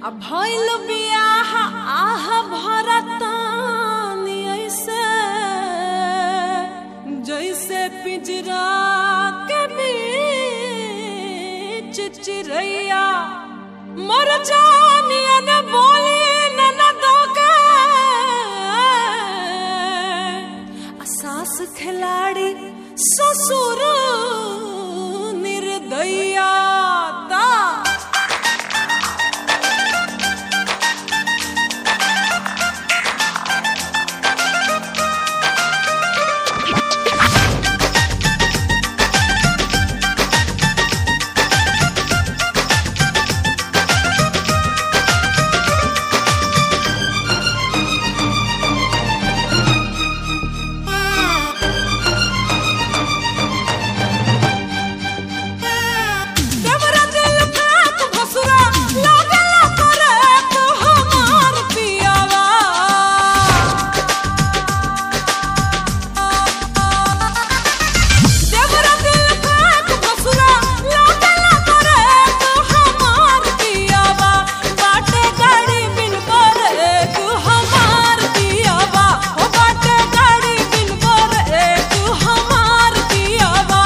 आ भइल बियाह आह भरतानी ऐसे जैसे पिंजरा के बीच चिरैया मर जानिया न बोली न न दोगे आ सास खिलाड़ी ससुर निर्दया ता देवरा दिल फेंक भसुरा लागला करे तो हमार पियावा देवरा दिल फेंक भसुरा लागला करे तो हमार पियावा बाटे गाड़ी बिन करे तू हमार पियावा ओ बाटे गाड़ी बिन करे तू हमार पियावा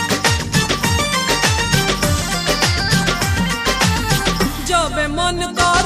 जब मन कर